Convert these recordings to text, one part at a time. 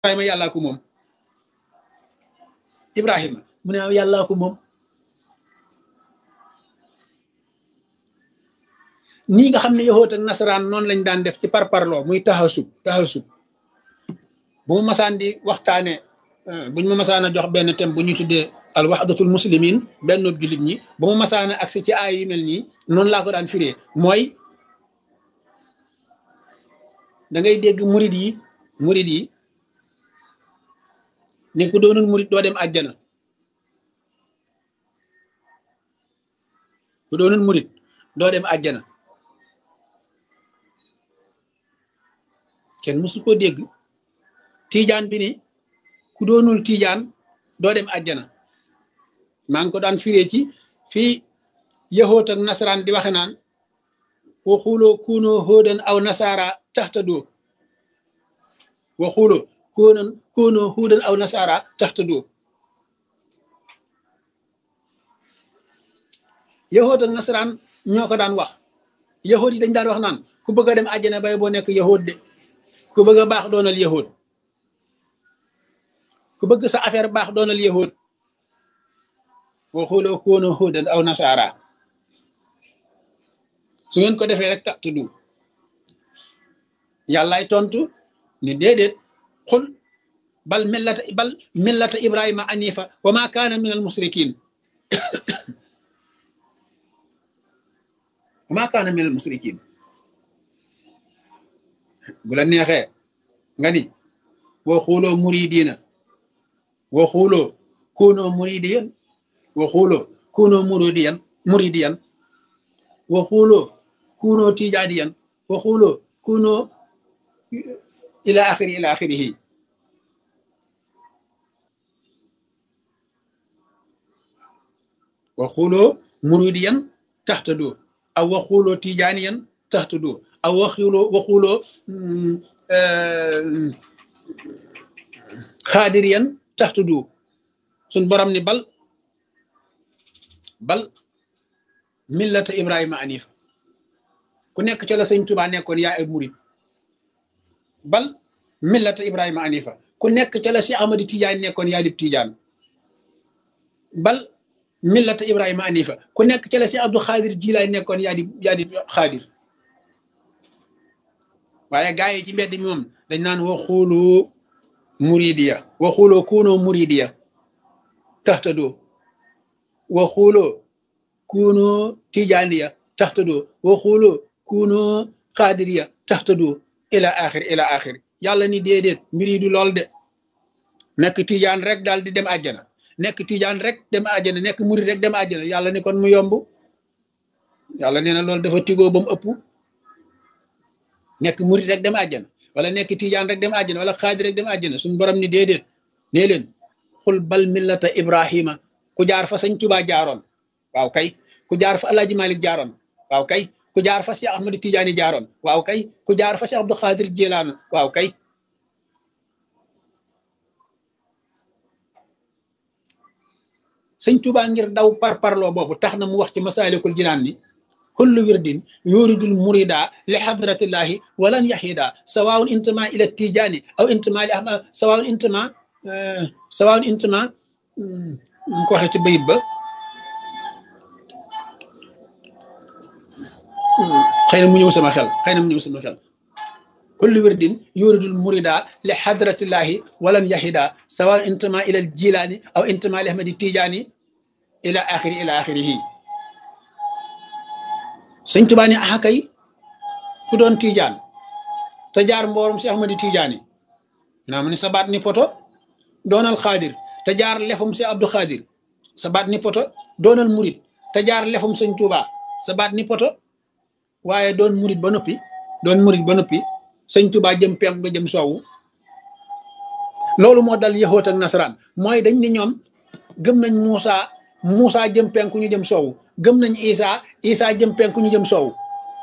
ibrahima yàllaa ko moom ibrahima mu ne yàllaa ko moom nii nga xam ne yahoot ak nasaraan noonu lañ daan def ci parparloo muy taxasub taxasub bu ma masaan di waxtaane buñ ma masaan a jox benn thème bu ñu tuddee al waxdatul muslimin benn jullit ñi bu ma masaan a agsi ci ay yu mel nii noonu laa ko daan firee mooy da ngay dégg murid yi murid yi ne ku doonul murid doo dem àjjana ku doonul murid doo dem àjjana kenn mësu ko dégg tiijaan bi ni ku doonul tiijaan doo dem àjjana maa ngi ko daan firee ci fii yahoot ak nasaraan di waxe naan waxuloo kuunoo hóodan aw nasaara taxtadoo waxuloo koonan koonoo hóodan aw nasaara taxtadoo yahoot ak nasaraan ñoo ko daan wax yahoot yi dañ daan wax naan ku bëgg a dem àjjana bay boo nekk yahoot de ku bëgg a baax doonal yahoot ku bëgg sa affaire baax doonal yahoot waxuloo koonoo hóodan aw nasaara su ngeen ko defee rek taxtudu yàllaay tontu ni déedéet xul bal millata bal millata ibrahima anifa wa ma kaana min al musrikin wa ma kaana min al musrikin bu la neexee nga ni wa xuuloo muridina wa xuuloo kunoo muridiyan wa xuuloo kunoo muridiyan muridiyan wa xuuloo kunoo tijaadiyan wa xuuloo kunoo ila axiri ila axirihi wa xuuloo muridiyan taxtadu aw wa xuuloo tijaaniyan taxtadu aw wa xuuloo wa xuuloo xaadiriyan taxtadu suñ borom ni bal bal millata ibrahima anif ku nekk ca la sëñ tubaa nekkoon yaa ay murid bal millata ibrahima anifa ku nekk ca la si amadi tijaan nekkoon yaa dib tijaan bal millata ibrahima anifa ku nekk ca la si abdou xaadir jilaay nekkoon yaa di yaa di xaadir waaye gaa yi ci mbedd mi moom dañ naan waxulu muridiya waxuloo kuunoo muridiya taxtadoo waxuloo kuunoo tijaaniya taxtadoo waxuloo kuunoo xaadiriya taxtadoo ila axir ila axir yàlla ni déedéet mbir yi du lool de nekk tijaan rek daal di dem àjjana nekk tijaan rek dem àjjana nekk murid rek dem àjjana yàlla ni kon mu yomb yàlla nee na loolu dafa tigoo ba mu ëpp nekk murid rek dem àjjana wala nekk tijaan rek dem àjjana wala xaadir rek dem àjjana suñu borom ni déedéet nee leen xul bal millata ibrahima ku jaar fa sëñ tubaa jaaroon waaw kay ku jaar fa alaaji malik jaaroon waaw kay ku jaar fa si ahmadu tijaani jaaroon waaw kay ku jaar fa si abdou xaadir jilaan waaw kay sëñ tubaa ngir daw par parloo boobu tax na mu wax ci masaalikul jinaan ni kullu wirdin yuridul murida li hadratillahi walan yahida sawaun intima ila tijani aw intima li ahmad sawaun intima sawaun intima mu ko waxee ci bayit ba xëy na mu ñëw sama xel xëy na mu ñëw sama xel kullu wirdin yuridul murida li hadratillahi walan yahida sawaun intima ila jilani aw intima li ahmadi tijani ila axiri ila axirihi sëñ Tuubaa ni axa kay ku doon tiijaan te jaar mboorum si Ahmadi Tijaani naa ma ni sa baat ni poto doonal xaadir te jaar lefum si Abdou Xaadir sa baat ni poto doonal murit te jaar lefum sëñ Tuubaa sa baat ni poto waaye doon murit ba noppi doon murit ba noppi sëñ Tuubaa jëm penk nga jëm soowu loolu moo dal yahoot ak nasaraan mooy dañ ni ñoom gëm nañ Muusa Muusa jëm penku ñu jëm soowu gëm nañ Isa Isa jëm penku ñu jëm soowu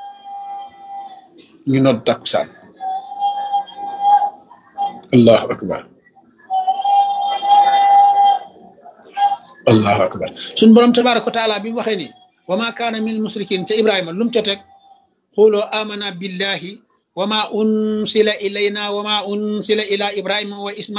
ñu nodd takkusaan allahu akbar allahu akbar suñ borom tabaraka wa taala bi mu waxee ni wa ma kaana min musrikin ca ibrahima lu mu ca teg xooloo amana billahi wama unsila ilayna wama unsila ila ibrahima wa isma